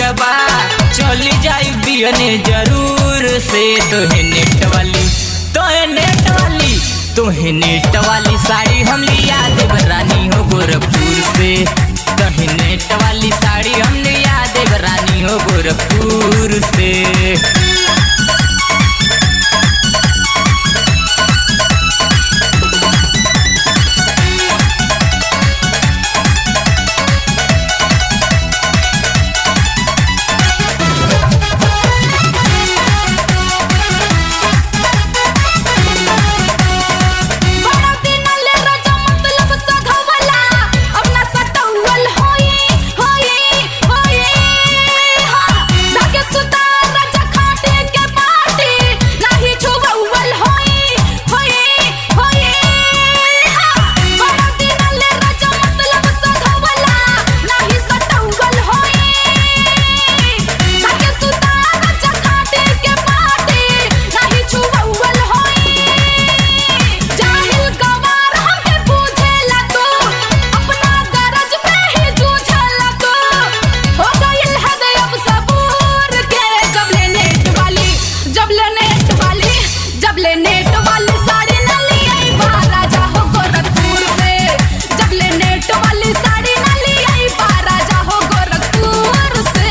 के बा चली जाई बियने जरूर से तोहे नेट वाली तोहे नेट वाली तोहे नेट वाली साड़ी हम लिया देव रानी हो गोरखपुर से तोहे नेट वाली साड़ी हम लिया देव रानी हो गोरखपुर से बड़ा दिनले राजा मतलब सधवला अपना सटौल होई होई होई हां धागे सुता राजा खाटे के पाटी नाही छुवल होई होई होई हां बड़ा दिनले राजा मतलब सधवला नाही सटौल होई धागे सुता राजा खाटे के पाटी नाही छुवल होई जाहिल गवार हमके पूछेला तू अपना गरज पे ही जूझेला तू हो गइल हद अब सबूर के जब ले नेट वाली जब ले नेट वाली जब ले नेट वाली साड़ी न लियाई बा राजा हो गोरखपुर से जब ले नेट वाली साड़ी न लियाई बा राजा हो गोरखपुर से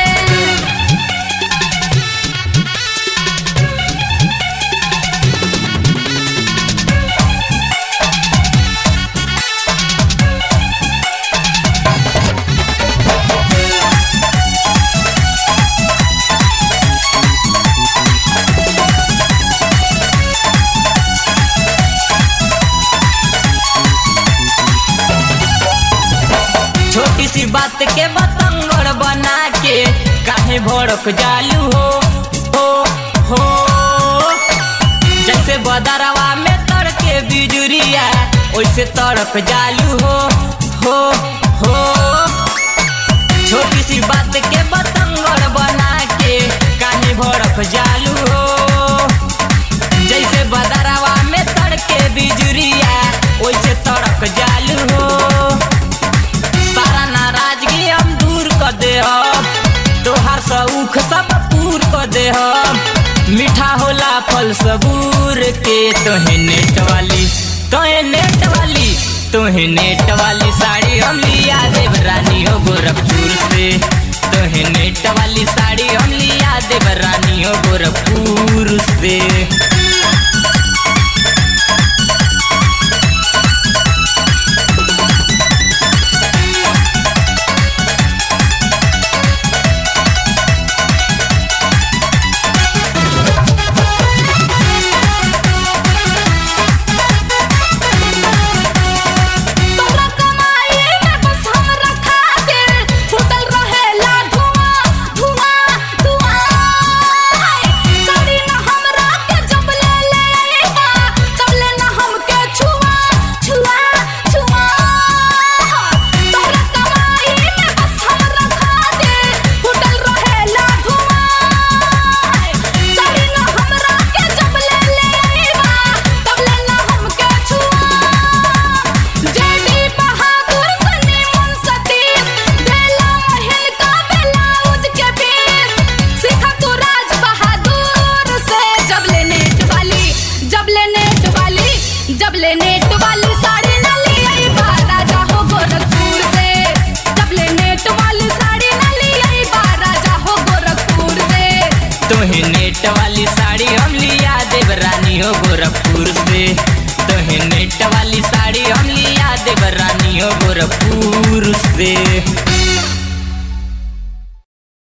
छोटी सी बात के बतंगड़ बना के काहे भड़क जालू हो हो हो जैसे बदरवा में तड़के बिजुरिया वैसे तड़क जालू हो हो हो छोटी सी बात के बतंगड़ बना के काहे भड़क जालू हो जैसे बदरवा में तड़के बिजुरिया वैसे तड़क जालू हो सारा नाराजगी हम दूर कर दे हम तोहार सऊख सब पूर कर दे हम मीठा होला फल सबूर के तोहे नेट वाली तोहे नेट वाली तोहे नेट वाली साड़ी हम लिया देव रानी हो गोरखपुर से तोहे नेट वाली साड़ी हम लिया देव रानी हो गोरखपुर से तोरा कमाई में बस हमरा खातिर फुटल रहेला धुआं धुआं धुआं साड़ी न हमरा के जब ले ले आईबा तब ले न हमके छुआ छुआ छुआ तोरा कमाई में बस हमरा खातिर फुटल रहेला धुआं साड़ी न हमरा के जब ले ले आईबा तब ले न हमके छुआ जेडी बहादुर सनी मन सतीश बेला महल का ब्लाउज के पीस सीखा तू राज बहादुर से जब ले नेट वाली जब ले नेट वाली जब ले नेट वाली साड़ी न ली आई बा राजा हो गोरखपुर से जब ले नेट वाली साड़ी न ली आई बा राजा हो गोरखपुर से तोहे नेट वाली साड़ी हम लिया देव रानी हो गोरखपुर से तोहे नेट वाली साड़ी हम लिया देव रानी हो गोरखपुर से